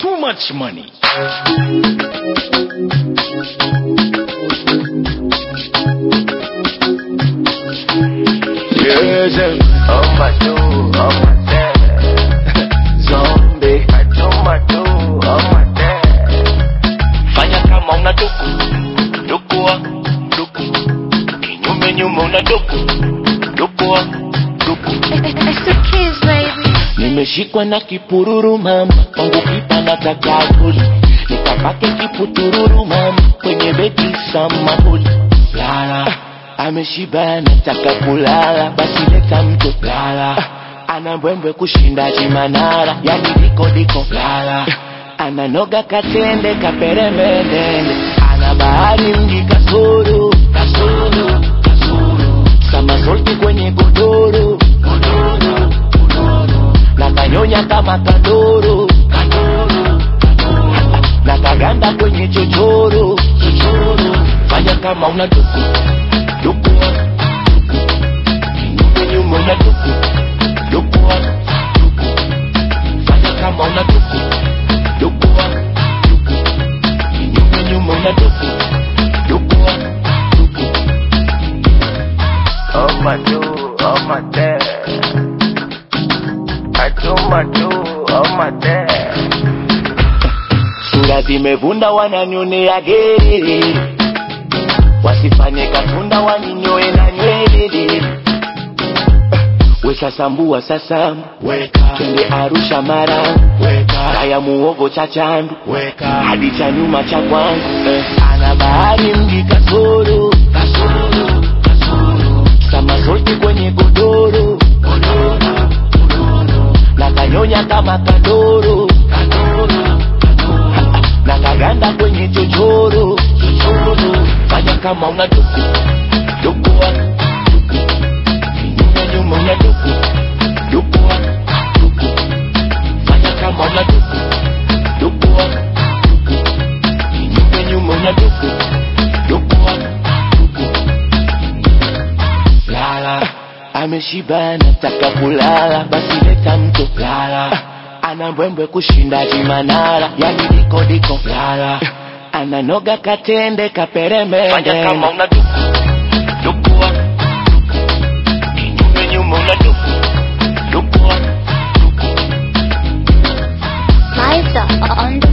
Too much money. Yes, and Oh my do, oh my dad. zombie. I do my do, oh my dad. Fanya kama una duku, dukua, duku. Kinyume nyume una duku, dukua, duku. It's the kids, baby. Nimeshikwa na kipururu mama, kwangu kipa nataka kuli. Nikapake kiputururu mama, kwenye beti samahuli. Lala, ameshiba nataka kulala, basi leta mto lala. Ana mbwembwe kushinda chimanara, yani diko diko lala. Ananoga katende kaperemende, ana bahari mji kasoro, kasoro, kasoro. Samasolti kwenye godoro, godoro, godoro na kanyonya kama kandoro na kaganda kwenye chochoro chochoro fanya kama una duku dukua duku kinyume nyume una duku dukua duku fanya kama una duku dukua duku kinyume nyume una duku dukua duku Oh my do, oh my dad. I do my do, oh my dad. sura zimevunda wananionea gere wasifanye katunda waninyoe na nywele wesasambua sasa twende arusha mara kaya muogo cha chandu hadi cha nyuma cha kwangu eh. ana bahari mji kasoro kasoro kasoro samasolti kwenye godoro godoro godoro na kanyonya kama kandoro kandoro na kaganda kwenye chochoro chochoro fanya kama una duku dukua duku kinyume nyuma una duku dukua duku fanya kama una duku dukua duku kinyume nyuma una duku dukua duku lala ameshiba nataka kulala basi leta mto lala ana mbwembwe kushinda chimanara yani diko diko lala ananoga katende kaperemende Fanya kama una duku, dukua duku kinyume nyume una duku dukua duku Liza on the